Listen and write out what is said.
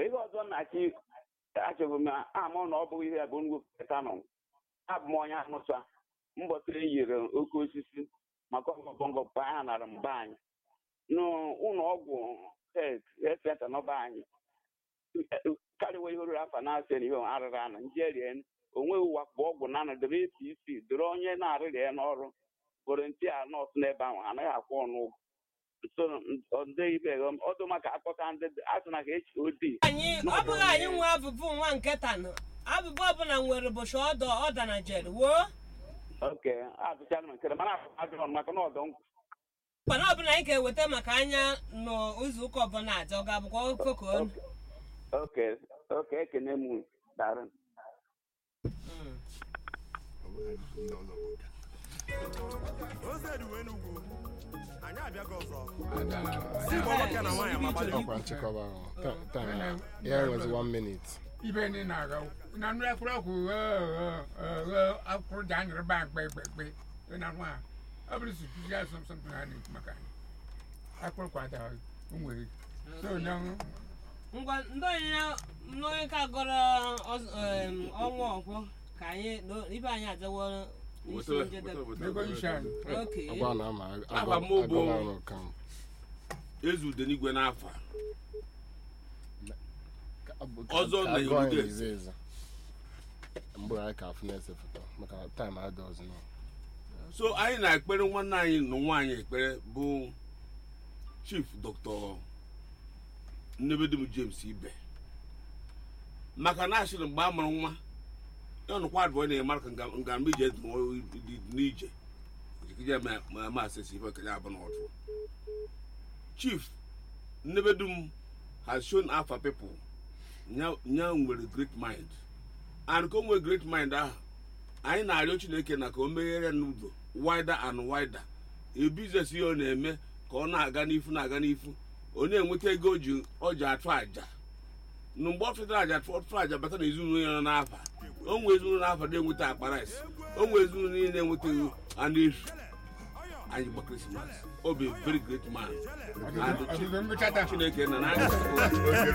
ihe ọzọ na-achị achọbụ m ama na ọ bụghị ihe bụ ngwupụta nọ abụ m onye amụsa mbọsị e yiri oke osisi maka ọgọbọngọ pa ha nara mba anyị n'ụlọ ọgwụ senta n'ọba anyị karịwa ihe ruru afọ na-asị na ihe arịrị anụ njerie onweghị ụwa bụ ọgwụ na anụ dịrị apc dịrị onye na-arịrị ya n'ọrụ volontia nọọsụ n'ebe ahụ anaghị akwụ ọnụ ụgwọ so ndị ibe ọdụ maka akpọta ndị asị na ka echi odi anyị ọ bụghị anyị nwe abụbụ nwa nketa nọ abụbụ ọbụla nwere ụbọchị ọdọ ọda na jere woo oke atụchara m nkere mana ajụrụ m maka na ọdọ nkwụ mana ọbụla anyị ga-eweta maka anya n'izu ụka ọbụla aja ọ ga-abụkwa okoko oke oke ekene m darị anyị abịago ọzọ Igbo nwoke na nwaanyị amagbalị ọkwa nchịkọba ahụ Ta- time ya was one minute ibe ni na-aga na nnu ekwuru ekwu akwụrụ ji anyịrị ba mgbe mgbe mgbe na nwa ọ bụrụ si kuzi asọ nsọmpi ha na-ekwu maka anyị akwụrụ kwada nwere so na ngwa ndị onye n'onye ka gọrọ ọz- em, ọnwa ọkwọ ka anyị no- ibe anyị ajawo n'isi njedebe ego isi anyị oke ọgwa na ama Agba m bụ- agọla ọrụ kam ezu ude n'igwe n'afọ a. Ọzọ na agụọ anyị Enugu ize eze mgbe anyị ka afụ na-ese foto maka time adị ọzọ nọ so anyị na-ekpere nwanne anyị na nwaanyị ekpere bụ chief dr nnebedum james ibe maka na asịrị mgbe a mụrụ nwa ya nụkwa adụọ na-eme ka nga- ngambe ije dị nwa- dị n'ije ejikije ma ma asịsị ife kenye abụ n'ọdụ chief nnebedum has shown alpha people nya nya nwere great mind and ka o nwere great mind ahụ anyị na-arịọ chineke na ka o meghere n'ụzọ wider and wider a biznes ihe ọ na-eme ka ọ na-aga n'ifu na-aga n'ifu ọ na-enweta ego o ji ọ ji atụ aja na mgbe ọ tụtara aja tụ- ọtụtụ aja bata na ezinụlọ ya nọ n'afa o nwee ezinụlọ n'afa na-enweta akpa rice o nwee ezinụlọ niile na-enwetaghị anụ efu anyị gba krismas ọ bụ a very great man And ọdụdụ mgbe chata chineke na na